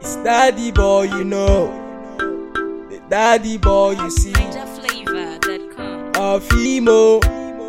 It's daddy boy, you know. The daddy boy, you see. NigerFlavor.com. Of emo.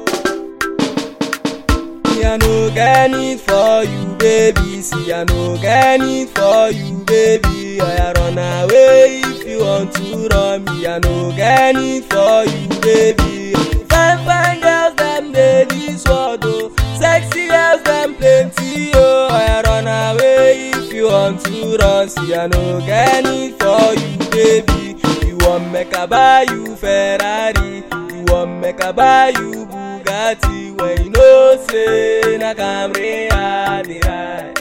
Me, I no get it for you, baby. See, I no get it for you, baby. I run away if you want to run me. I no get it for you, baby. Fine, fine girls, them they this world, oh. Sexy girls, them plenty, oh. I run away if you want to run. See, I no get it for you, baby. You want make I buy you Ferrari. You want make I buy you Bugatti. When you know say na Camry I dey ride.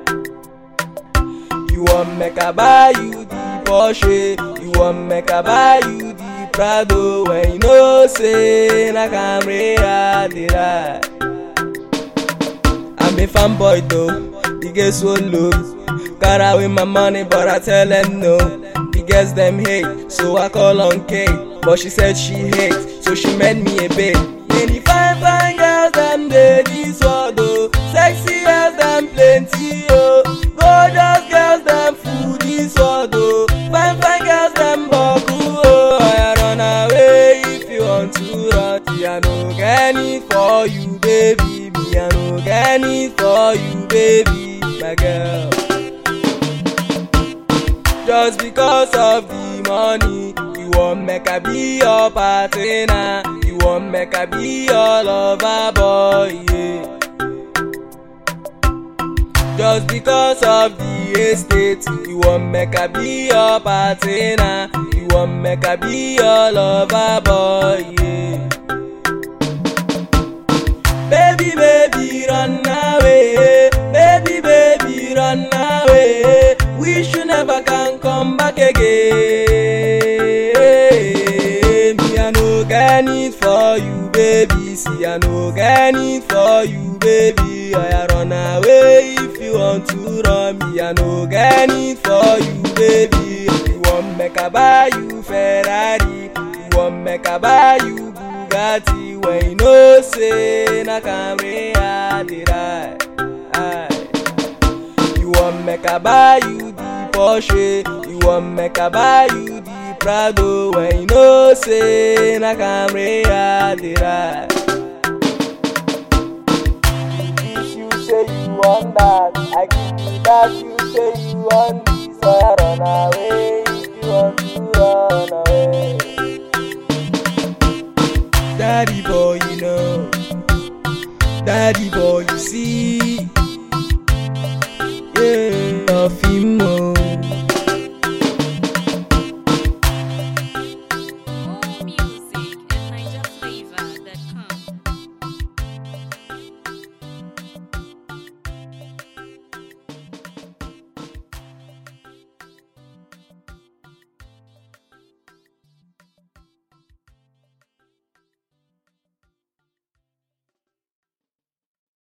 You want make I buy you the Porsche. You want make I buy you the Prado. When you know say na Camry I dey ride. I'm a fanboy though, the girls won't look. Got away my money, but I tell them no. The girls them hate, so I call on Kate. But she said she hates, so she made me a bait. Many fine, fine girls, them they this world oh. Sexy girls, them plenty oh. Gorgeous girls, them full this world oh. Fine, fine girls, them buckle oh. I run away if you want to run. See, I no get it for you, baby. Me, I no get it for you, baby, my girl. Just because of the money, you want make I be your partner. You want make I be your lover boy. Yeah. Just because of the estate, you want make I be your partner. You want make I be your lover boy. Yeah. Baby, baby, run away. Baby, baby, run away. Wish you never can come back again. Me, I no get it for you, baby. See, I no get it for you, baby. I run away if you want to run me. I no get it for you, baby. You want make I buy you Ferrari. You want make I buy you Bugatti. When you know say na Camry I dey ride. Aye. You want make I buy you the Porsche. You want make I buy you the Prado. When you know say na Camry I dey ride. If you say you want that, I give you that. You say you want this, so I run away. If you want to run away. Daddy boy, you know. Daddy boy, you see. Yeah, of him, oh.